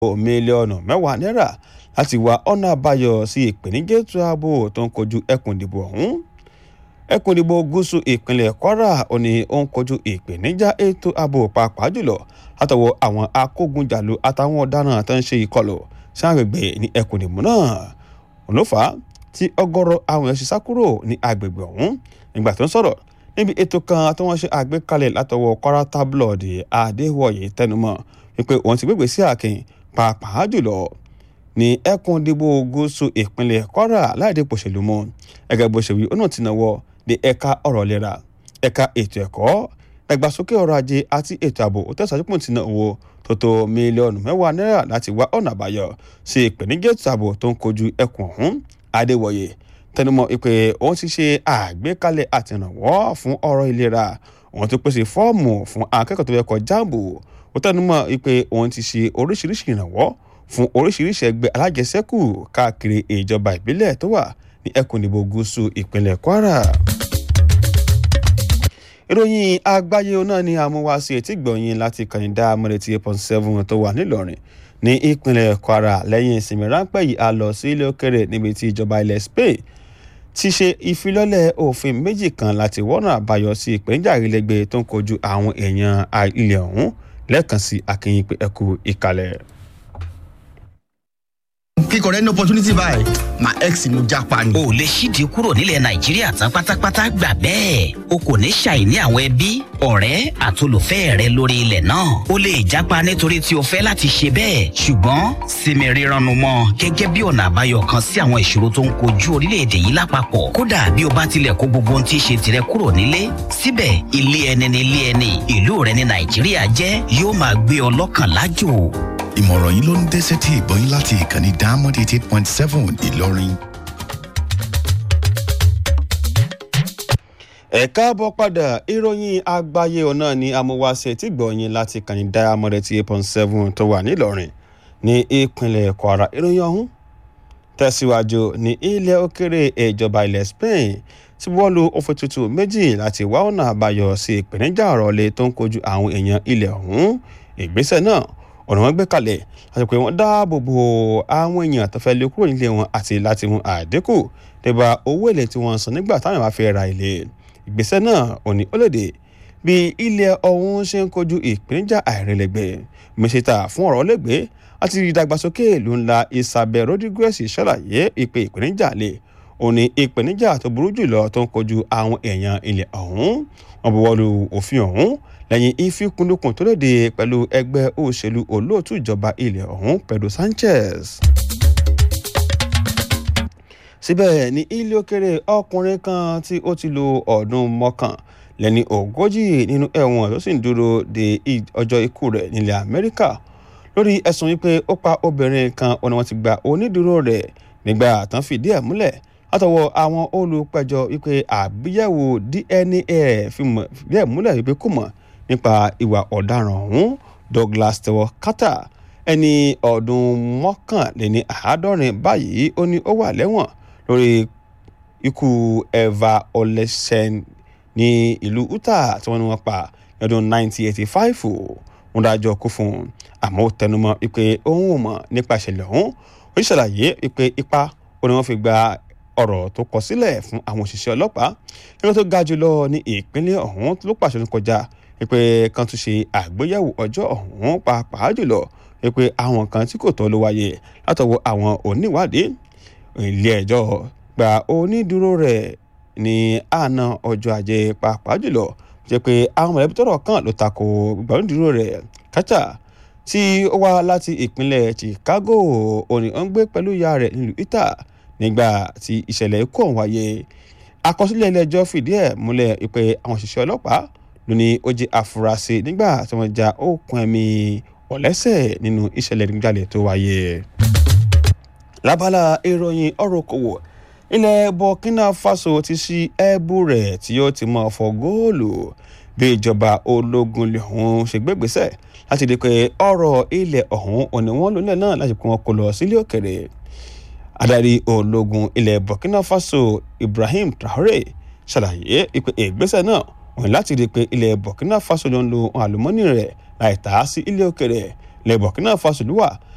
mílíọ̀nù mẹ́wàá náírà láti wá ọ̀nà àbáyọ sí ìpèníjà ètò ààbò tó ń kojú ẹkùn ìdìbò ọ̀hún ẹkùn ìdìbò gúúsù ìpínlẹ̀ kwara ò ní ó ń kojú ìpèníjà ètò ààbò pàápàá jùlọ látọwọ́ àwọn akógunjàlú àtàwọn ọ̀daràn tó ń ṣe ìkọlù sí àgbègbè ní ẹkùn ìdìbò náà òun ló fà á tí ọ̀gọ̀rọ̀ àwọn èèyàn ṣe sá kúrò ní àgbègbè ọ̀hún nígbà tó ń sọ̀rọ̀ níbi ètò kan tí wọ́n ṣe àgbékalẹ̀ látọwọ́ kwara tabloid adéwọ̀yé tẹnumọ́ wípé òun ti gbégbé sí àkìn pàápàá jùlọ ní ẹkùn ìdìbò gúúsù ìpínlẹ̀ kwara láìdí pòṣèlú mọ́ ẹgẹ́ bó ṣe wí ó náà ti náwó de ẹ̀ka ọ̀rọ̀ ìlera ẹ̀ka ètò ẹ̀kọ́ ìdàgbàsókè ọrọ̀ ajé àti ètò ààbò ó tẹ̀sán pọ̀ tí náà owó tó tó mílíọ̀nù mẹ́wàá náírà láti wá ọ̀nà àbáyọ sí ìpèníjà ètò ààbò tó ń kojú ẹkùn ọ̀hún adéwọ̀yé tẹnumọ́ pé òun ti ṣe àgbékalẹ̀ àtìrànwọ́ fún ọ̀rọ̀ ìlera òun ti pèsè fọ́ọ̀mù fún akẹ́kọ̀ọ́ tó yẹ kọ́ jáàbù ó tẹnumọ́ pé òun ti ṣe oríṣiríṣi ìrànwọ́ fún oríṣiríṣi ẹgbẹ́ alájẹsẹ́kù káàkiri ìjọba ìbílẹ̀ tó wà ní ẹkùn ìdìbò gúúsù ìpínlẹ̀ kwara. ìròyìn àgbáyé náà ni àmúwáṣe etí gbọ̀nyìn láti kànìdá amúrètí eight point seven tó wà nílọrin ní ìpínlẹ̀ kwara lẹ́yìn ìsinmi ráńpẹ́ yìí a lọ sí ilé òkèrè níbi tí ìjọba ilẹ̀ spain ti ṣe ìfilọ́lẹ̀ òfin méjì kan láti wọ́nà àbáyọ sí ìpèníjà ìrẹ́lẹ́gbẹ́ tó ń kojú àwọn èèyàn ilẹ̀ ọ̀hún lẹ́ẹ̀kan sí akínyìn pé ẹkú ìkàlẹ̀ kíkọ rẹ ní opportunity báyìí my ex ló japa ni. o lè ṣídìí kúrò nílẹ̀ nàìjíríà tán pátápátá gbà bẹ́ẹ̀ o kò ní ṣàìní àwọn ẹbí ọ̀rẹ́ àtolùfẹ́ rẹ lórí ilẹ̀ náà o lè japa nítorí tí o fẹ́ láti ṣe bẹ́ẹ̀ ṣùgbọ́n sinmi rírannu mọ́ gẹ́gẹ́ bí ọ̀nà àbáyọ kan sí àwọn ìṣòro tó ń kojú orílẹ̀-èdè yìí lápapọ̀ kódà bí o bá tilẹ̀ kó gbogbo ohun tí í ṣe tirẹ̀ kúrò nílé síbẹ̀ ilé ẹni ni ilé ẹni ìlú rẹ ní nàìjíríà jẹ́ yóò máa gbé ọ lọ́kàn lájò ìmọ̀ràn yìí ló ń dẹ́sẹ̀ tí ìbọn yín láti ìkànnì diamond eighty eight point seven ìlọrin. ẹ káàbọ̀ padà ìròyìn àgbáyé ọ̀nà ni amúwáṣe tí gbọ̀nyìn láti kàní diamond eighty eight point seven tó wà nílọrin ní ìpínlẹ̀ kwara ìròyìn ọ̀hún tẹ̀síwájú ní ilẹ̀ òkèrè ìjọba ilẹ̀ spain tí wọ́n lu òfin tuntun méjì láti wá ọ̀nà àbáyọ sí ìpèníjà ọ̀rọ̀ lè tó ń kojú àwọn èèyàn ilẹ̀ ọ̀hún ìgbésẹ̀ náà ọ̀nà wọn gbé kalẹ̀ láti pé wọ́n dáàbò bo àwọn èèyàn tó fẹ́ lé kúrò nílé wọn àti láti mú àdínkù nípa owó èlé tí wọ́n san nígbà táwọn bá fẹ́ ra ilé ìgbésẹ̀ náà ò ní ó léde bí ilẹ̀ ọ̀hún ṣe ń kojú ìpèníjà àìrẹ̀lẹ̀gbẹ̀ mísítà fún ọ̀rọ̀ lẹ́gbẹ̀ẹ́ àti ìdàgbàsókè ìlú ńlá isabel rodriguez ṣàlàyé ìpè ìpèníjà lè ò ní ìpèníjà tó burú jùlọ tó ń kojú àwọn èèyàn ilẹ̀ ọ̀hún wọn buwọ́lu òfin ọ̀hún lẹ́yìn ìfikùnlukùn tó léde pẹ̀lú ẹgbẹ́ òṣèlú olóòtú ìjọba ilẹ̀ ọ̀hún pedro sanchez. síbẹ̀ ní ilé òkèrè ọkùnrin kan tí ó ti lo ọdún mọ́kàn lẹ́ni ogójì nínú ẹ̀wọ̀n tó sì ń dúró de ọjọ́ ikú rẹ̀ nílẹ̀ amẹ́ríkà lórí ẹ̀sùn wípé ó pa obìnrin kan ọ̀nà wọn ti gba onídùúró rẹ̀ nígbà tán fìdí ẹ̀ múlẹ̀ látọwọ́ àwọn olùpẹ̀jọ́ wípé àgbéyẹ̀wò dna fìdí ẹ̀ múlẹ̀ wípé kò mọ̀ nípa ìwà ọ̀daràn ọ̀hún douglas tewọ carter ẹni ọdún mọ́kànléní àádọ́rin báyìí ó ní ó wà lẹ́wọ̀n lórí ikú eva olesen ní ìlú utah tí wọ́n ní wọ́n pa ní ọdún 1985 wọ́n dájọ́ kú fún un àmọ́ ó tẹnumọ́ wípé òun ò mọ̀ nípa ìṣẹ̀lẹ̀ ọ̀hún ó sì ṣàlàyé wípé ipa ó ní wọ́n fi gba ọ̀rọ̀ tó kọ sílẹ̀ fún àwọn òṣìṣẹ́ ọlọ́pàá nígbà tó ga jùlọ ní ìpínlẹ̀ ọ̀hún ló pàṣẹ ní kọjá wípé kan tún ṣe àgbéyẹ̀wò ọjọ́ ọ̀hún pàápàá jùlọ wípé àwọn kan tí kò tọ́ ló wáyé látọwọ́ àwọn oníwádìí ilé ẹjọ́ gba onídùúró rẹ̀ ní àná ọjọ́ ajé pàápàá jùlọ jẹ́ pé àwọn mọ̀lẹ́bí tọrọ kan ló tako gba onídùúró rẹ̀ kátà tí ó wá láti ìpínlẹ̀ chicago òní ó ń gbé pẹ̀lú ìyá rẹ̀ nílùú utah nígbà tí ìṣẹ̀lẹ̀ ikú ọ̀hún wáyé àkọsílẹ̀ ilé ẹjọ́ fìdí ẹ̀ múlẹ̀ pé àwọn òṣìṣẹ́ ọlọ́pàá ló ní ó jẹ́ àfúrásì nígbà tí wọ́n ja òkun ẹ̀mí ọ̀lẹ́sẹ̀ nínú ìṣẹ̀lẹ̀ nígbàlẹ̀ tó wáyé. lábala ìròyìn ọ̀rọ̀ okòwò ilẹ̀ burkina faso ti ṣí ẹ̀bù rẹ̀ tí ó ti máa fọ góòlù bí ìjọba ológun lè ọ̀hún ṣe gbégbèsẹ̀ láti di pé ọ̀rọ̀ ilẹ̀ ọ̀hún òní wọ́n lónìí náà láti pín wọn kó lọ sílé òkèrè adarí ológun ilẹ̀ burkina faso ibrahim traore ṣàlàyé ìpè ìgbésẹ̀ náà wọ́n láti rí i pé ilẹ̀ burkina faso ló ń lo ohun àlùmọ́nì rẹ̀ láì tà á sí ilé òkèrè ilẹ̀ burkina faso ló wà